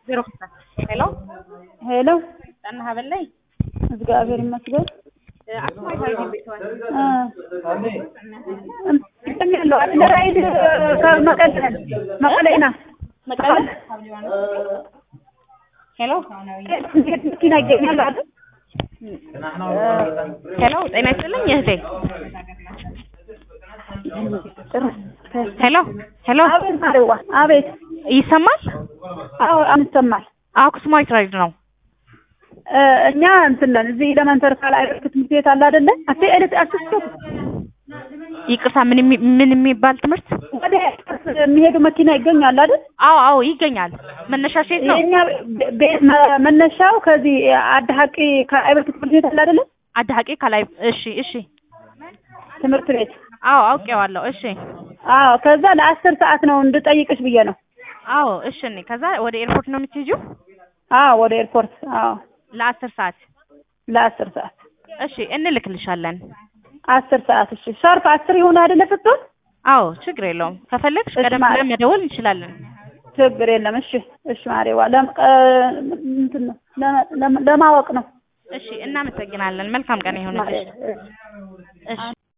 ዜሮ ሄሎ ሄሎ ጠና ሀበላይ እግዚአብሔር ይመስገን። አክሱማይት አርጊ ቤተዋል እንትን ያለው አለ ራይድ ከመቀሌ መቀሌና መቀለ ሄሎ መኪና ይገኛል አይደል? ሄሎ ጤና ይስጥልኝ እህቴ ሄሎ ሄሎ አቤት ማሪዋ አቤት። ይሰማል አዎ አንሰማል። አክሱማይት ራይድ ነው እ እኛ እንትን ነን እዚህ ኤሌመንተሪ ካል አይደል ትምህርት ቤት አለ አይደለ? አሴ ኤሌት አስስቶ ይቅርታ ምን የሚ- ምን የሚባል ትምህርት ወደ ኤርፖርት የሚሄዱ መኪና ይገኛል አይደል? አዎ አዎ ይገኛል መነሻሽ የት ነው የኛ ቤ- ቤት መ- መነሻው ከዚህ አድ ሀቂ ከአይበርት ትምህርት ቤት አለ አይደለ? አዳሀቂ ከላይ እሺ እሺ ትምህርት ቤት አዎ አውቄዋለሁ እሺ አዎ ከዛ ለአስር ሰዓት ነው እንድጠይቅሽ ብዬ ነው። አዎ እሺ እኔ ከዛ ወደ ኤርፖርት ነው የምትሄጂው አዎ ወደ ኤርፖርት አዎ ለአስር ሰዓት ለአስር ሰዓት እሺ እንልክልሻለን አስር ሰዓት እሺ ሻርፕ አስር ይሆን አይደለ ስትሆን አዎ ችግር የለውም ከፈለግሽ እሺ፣ ቀደም ማለት- ብለን መደወል እንችላለን ችግር የለም እሺ እሺ ማሬዋ ለም- እ፣ እንትን ነው ለማ- ለማ- ለማወቅ ነው እሺ እናመሰግናለን መልካም ቀን ይሁንልሽ ማሬ- እሺ